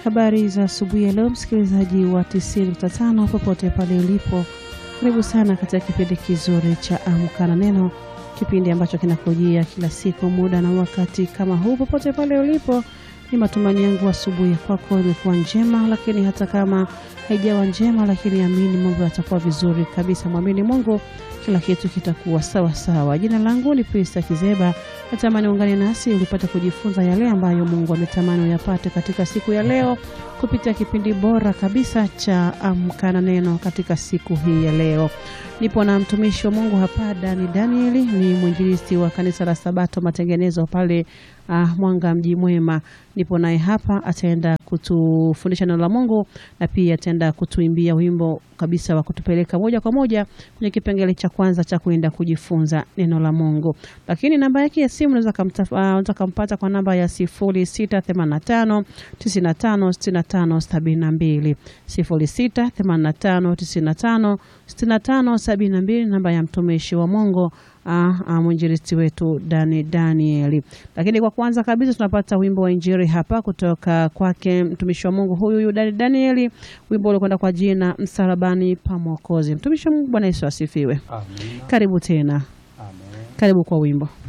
Habari za asubuhi ya leo, msikilizaji wa 90.5 popote pale ulipo, karibu sana katika kipindi kizuri cha Amka na Neno, kipindi ambacho kinakujia kila siku muda na wakati kama huu. Popote pale ulipo, ni matumaini yangu asubuhi ya kwako imekuwa njema, lakini hata kama haijawa njema, lakini amini mambo yatakuwa vizuri kabisa. Mwamini Mungu, kila kitu kitakuwa sawa sawa. Jina langu ni Prista Kizeba. Natamani ungane nasi ulipata kujifunza yale ambayo Mungu ametamani uyapate katika siku ya leo kupitia kipindi bora kabisa cha Amka na Neno katika siku hii ya leo. Nipo na mtumishi wa Mungu hapa Dani Danieli, ni mwinjilisti wa kanisa la Sabato Matengenezo pale uh, Mwanga mji mwema. Nipo naye hapa, ataenda kutufundisha neno la Mungu na pia ataenda kutuimbia wimbo kabisa wa kutupeleka moja kwa moja kwenye kipengele cha kwanza cha kuenda kujifunza neno la Mungu. Lakini namba yake ya simu unaweza uh, kumpata kwa namba ya 0685 95 65 72 0685 95 65 72, namba ya mtumishi wa Mungu mwinjilisti wetu Dani Danieli. Lakini kwa kwanza kabisa tunapata wimbo wa injili hapa kutoka kwake mtumishi wa Mungu huyu huyu Dani Danieli, wimbo ulikwenda kwa jina msalabani pa Mwokozi. Mtumishi wa Mungu, Bwana Yesu asifiwe. Amina. Karibu tena, Amen. karibu kwa wimbo.